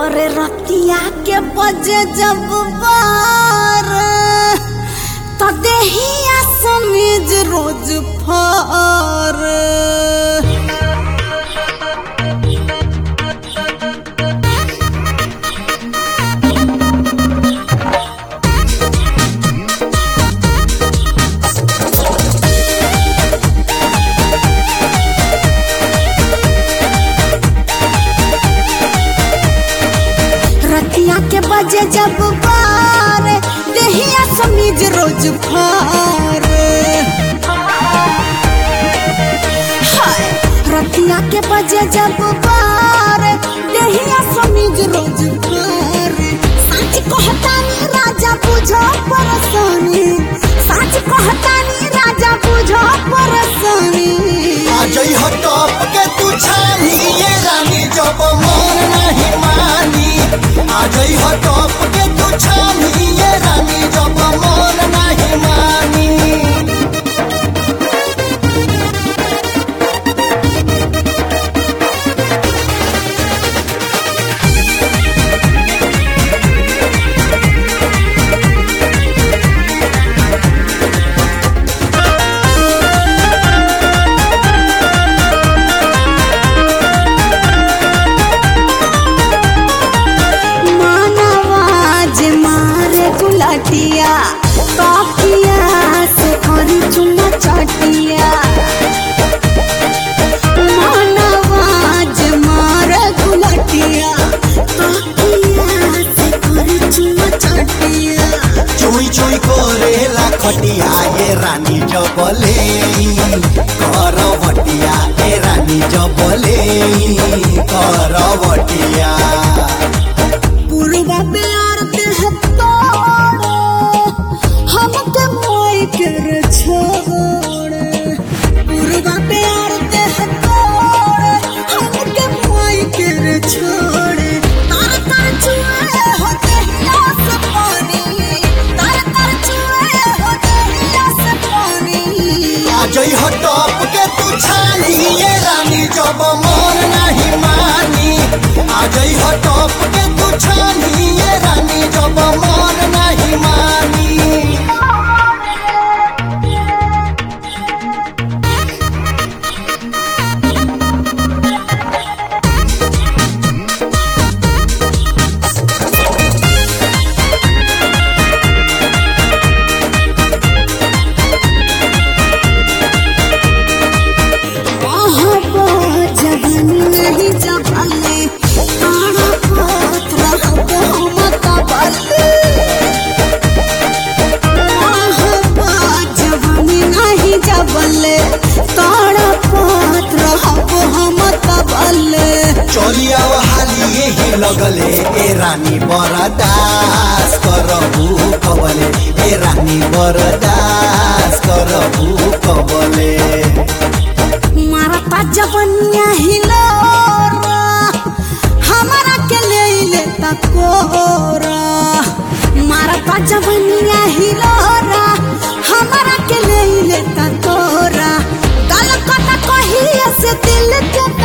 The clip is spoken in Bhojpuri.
अरे रतिया के बजे जब बार तो देहिया समीज रोज फार रतिया के बजे जब बार देहिया समीज रोज फार हाय रतिया के बजे जब बार देहिया समीज रोज फार सच कहतानी राजा बुझो परसानी सच कहतानी राजा बुझो परसानी आजई हो टॉप के तू छानी ये रानी जब मन नहीं मानी आजई हो टॉप के तू छानी ये रानी जब मन नहीं मानी मानवाज मारे गुलाटिया काफिया से और चुना चाटिया मानवाज मारे गुलाटिया काफिया से और चुना चाटिया चुई चुई करेला खटिया ये रानी जबले करवटिया ए रानी जबले करवटिया पूर्वा प्यार के है तोड़ो हमके मोई कर छोड़े पूर्वा प्यार के है तोड़ो हमके मोई कर छोड़े तार तार चुए होते हिलास पानी तार तार चुए होते हिलास पानी आजई हो टॉप के तू छानी ये रानी जब मन नहीं मानी आजई हो टॉप के तू छानी ये रानी जब मन नहीं मानी आहबा जगन नहीं जबले तारा पात्र हबो मत बले आहबा जगन नहीं जबले तारा पात्र हबो मत बले चलिया हाली यही लगले ए रानी बरदास करबू कबले ए रानी बरदास करबू कबले मारता जवनिया हिलोरा हमारा के ले लेता कोरा मारता जवनिया हिलोरा हमारा के ले लेता कोरा गल कटा कही से दिल के